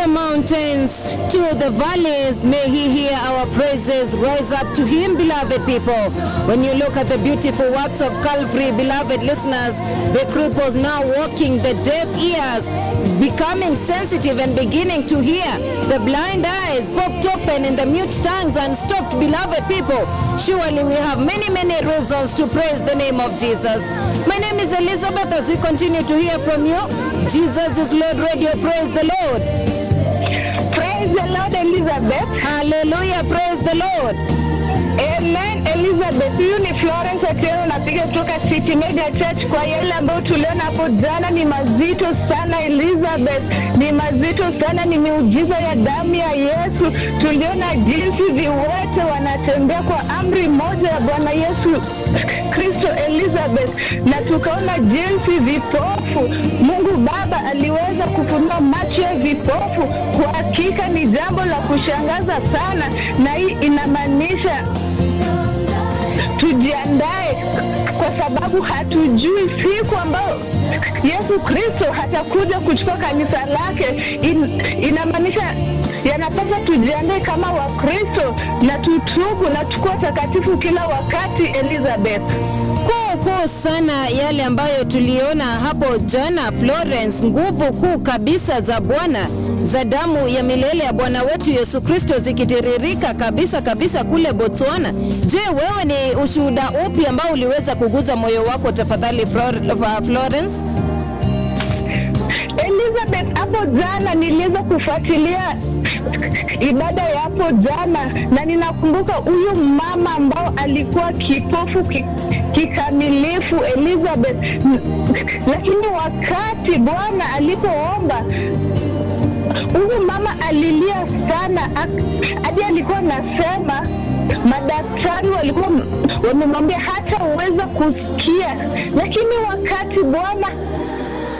the mountains, to the valleys, may he hear our praises. Rise up to him, beloved people. When you look at the beautiful works of Calvary, beloved listeners, the cripples now walking, the deaf ears becoming sensitive and beginning to hear, the blind eyes popped open and the mute tongues unstopped, beloved people. Surely we have many, many reasons to praise the name of Jesus. My name is Elizabeth as we continue to hear from you. Jesus is Lord Radio. Praise the Lord. Praise the Lord Elizabeth. Hallelujah. Praise the Lord. Amen Elizabeth. Huyu ni Florence Atieno napiga kutoka City Media Church. Kwa yale ambayo tuliona hapo jana ni mazito sana Elizabeth, ni mazito sana, ni miujiza ya damu ya Yesu. Tuliona jinsi viwete wanatembea kwa amri moja ya Bwana Yesu Kristo Elizabeth, na tukaona jinsi vipofu Mungu Baba aliweza kufunua macho ya vipofu. Kwa hakika ni jambo la kushangaza sana, na hii inamaanisha tujiandae kwa sababu hatujui siku ambayo Yesu Kristo hatakuja kuchukua kanisa lake. In, inamaanisha yanapaswa tujiandae kama Wakristo na tutubu na tukua takatifu kila wakati. Elizabeth, kuu kuu sana yale ambayo tuliona hapo jana Florence, nguvu kuu kabisa za Bwana za damu ya milele ya Bwana wetu Yesu Kristo zikitiririka kabisa kabisa kule Botswana. Je, wewe ni ushuhuda upi ambao uliweza kuguza moyo wako tafadhali, Flor- Florence? Elizabeth, hapo jana niliweza kufuatilia ibada ya hapo jana, na ninakumbuka huyu mama ambao alikuwa kipofu ki, kikamilifu Elizabeth, N- lakini wakati Bwana alipoomba huyu mama alilia sana ak- hadi alikuwa anasema madaktari walikuwa m- wamemwambia hata uweza kusikia, lakini wakati Bwana